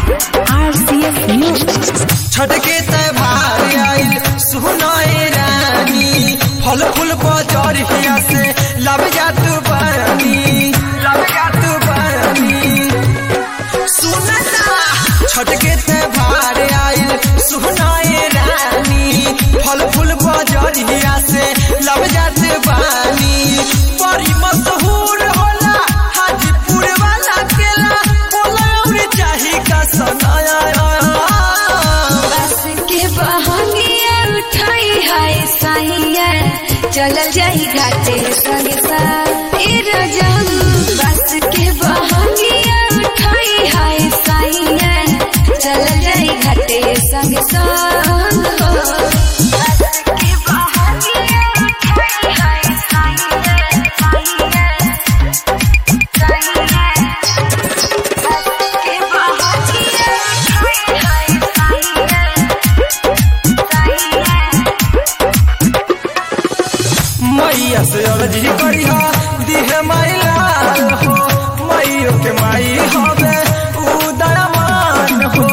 RCS News. Chhath के त्योहार आइल सुनाए रानी फल फूल बाजार हिया से लब जा तू बानी लब जा तू बानी सुनता छठ के त्योहार आइल सुनाए रानी फल फूल बाजार हिया से लब जा तू बानी बड़ी मशहूर होला हाजीपुर वाला केला बोला और चाही का सनाया बस के बहंगिया उठाई हाय साहिया चलल जाई घाटे संग साथी रजम बस के बहंगिया उठाई हाय साहिया चलल जाई घाटे संग संग हो बस के बहंगिया उठाई हाय साहिया साहिया साहिया बस के बहंगिया उठाई हाय साहिया साहिया मैया से अर्जी करिहा दिहे मैला हो मैयो के माई हवे उदयमान हो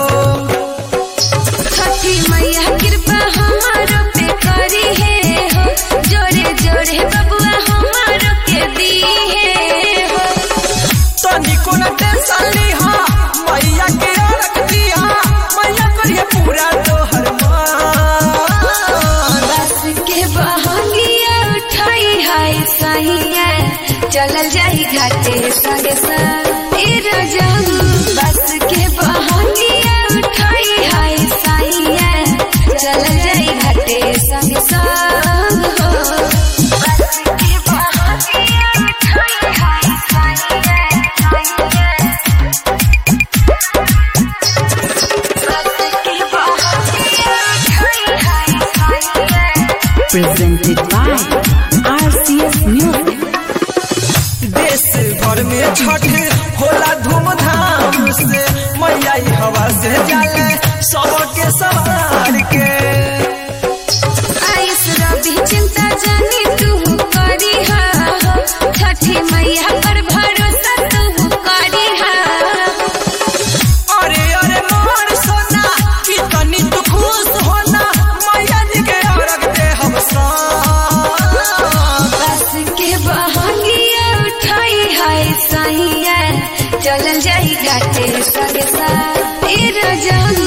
छठी मैया कृपा हमारो पे करी है हो जोरे जोरे बबुआ हमारो के दी है हो तनिको न टेंशन लिहा मैया के रख दिहा मैया करिए पूरा तोहर मान बस के बहंगिया उठाई हाय साहिया चलल जाई घाटे संग संग ए रजम बस के बहंगिया उठाई हाय साहिया चलल जाई घाटे संग संग हो बस के बहंगिया उठाई हाय साहिया साहिया बस के बहंगिया उठाई हाय साहिया Presented by RCS News. देश भर में छठ होला धूमधाम से मैया ई हवा से जाले सबके सवार के आइस रवि चिंता जानी तू करी हा हो छठी मैया पर भरोसा तू करी हा अरे अरे मोर सोना कि तनी तू खुश होना मैया जी के औरत दे हम सब बस के बहंगिया उठाई हाय साहिया चलल जाई घाटे संग साथ ए रजम